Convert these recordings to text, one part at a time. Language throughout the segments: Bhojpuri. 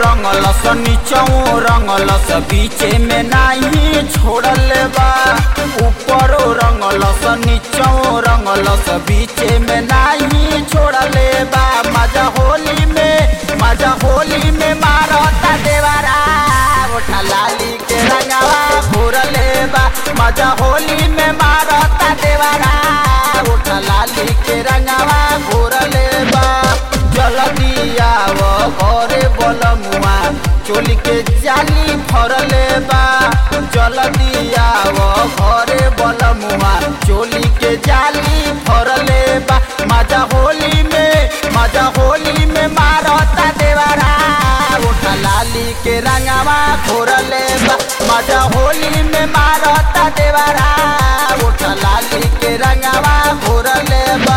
रंगलस नीचो रंगलस बीचे में नाही छोड़ले बा ऊपरो रंगलस नीचो रंगलस बीचे में नाही छोड़ले बा मजा होली में मजा होली में मारता देवारा गोठा लाली के रंगवा घोरले बा मजा होली में मारता देवारा गोठा लाली के रंगवा घोरले बा जल्दी आव घरे बलमुआ चोली के जाली फरले बा जल्दी आव घरे बलमुआ चोली के जाली फरले बा मजा होली में मजा होली में मारता देवारा उठा लाली के रंगवा घोरले बा मजा होली में मारता देवारा उठा लाली के रंगवा घोरले बा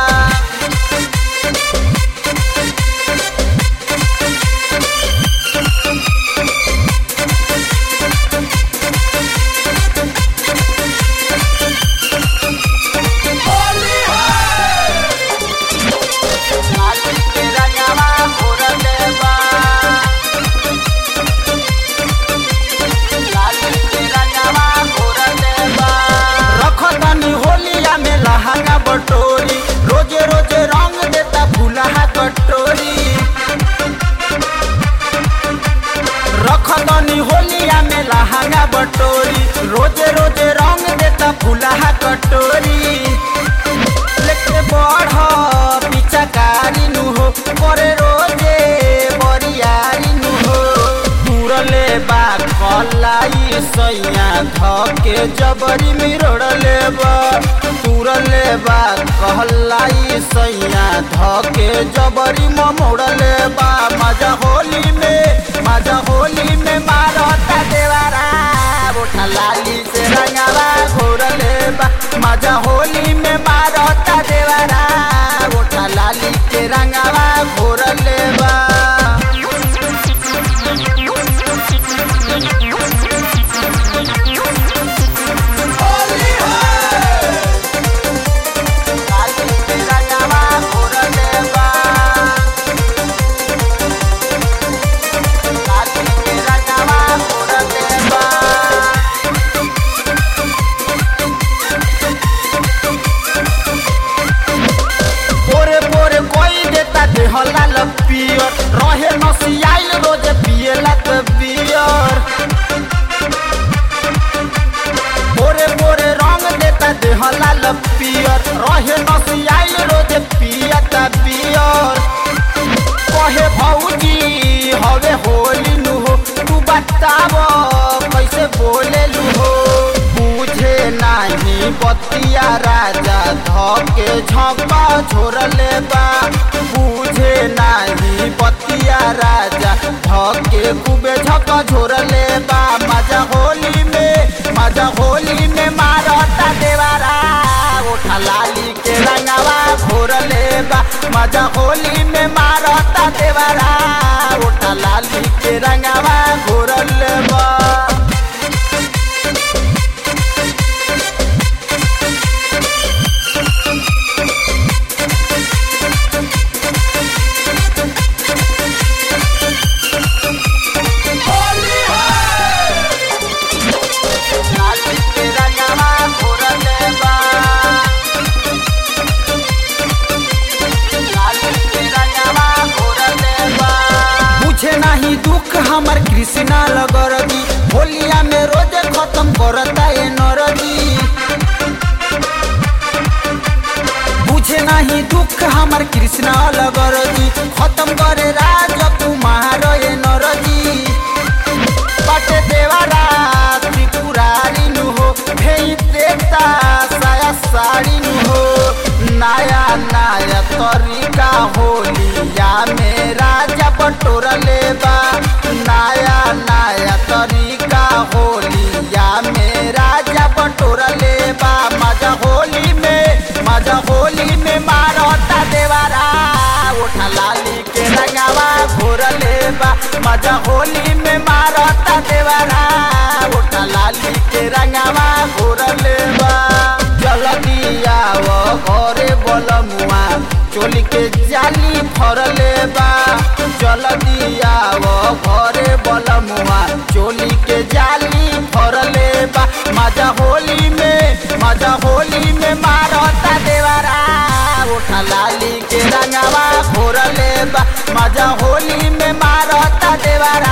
लाली के रंगवा घोरले बा लाली के रंगवा घोरले बा रखतानी होलिया में लहंगा बटोरी रोजे रोजे रंग देता फुलहा कटोरी रखतानी होलिया में लहंगा बटोरी रोजे रोजे रंग देता फुलहा कटोरी लेके बढ़ पिचकारी नु हो करे रोजे बरियारी नु हो तुरले बा कलाई सैया धके जबरी मिरोड़ले बा तुरले बा कहलाई सैया धके जबरी मोड़ले बा मजा होली में मजा होली में मारता देवारा उठा लाली से रंगावा घोरले बा मजा होली में मारता देवारा उठा लाली के रंगावा घोरले बा लाली के रंगावा घोरले बा लाली के रंगावा घोरले बा पोरे पोरे कोई देता देहला लपियर रहे नसियाइल रोज पिएला त बियर पोरे पोरे रंग देता देहला लपियर रहे नसियाइल रोज पिया त बियर कहे भौजी हवे होली नु हो तू बताव कैसे बोले लू हो बुझे नाही बतिया राजा धके झपा छोड़ले बा बुझे नाही बतिया राजा धके खूबे झक छोड़ले बा मजा होली में मजा होली में मारता देवारा उठा लाली के रंगवा घोरले बा मजा होली में मारता देवारा उठा लाली के रंगवा घोरले बा लाली के रंगवा घोरले बा लाली के रंगवा घोरले बा बुझे नाही दुख हमर कृष्णा लगरदी होलिया में रोजे खत्म करता ए नरदी बुझे नाही दुख हमर कृष्णा लगरदी खत्म करे राज कुमार ए नरदी बाटे देवारा त्रिपुरारी नु हो भेई देता साया साड़ी नु हो नया नया तरीका होलिया में राजा बटोरले बा नया नया तरीका होलिया में राजा बटोरले बा मजा होली में मजा होली में मारता देवारा उठा लाली के रंगावा घोरले बा मजा होली में मारता देवारा उठा लाली के रंगावा घोरले बा जल्दी आव घरे बलमुआ चोली के जाली फरले बा चल दिया वो घरे बलमुआ चोली के जाली फरले बा मजा होली में मजा होली में मारता देवरा उठा लाली के रंगवा फोरले बा मजा होली में मारता देवरा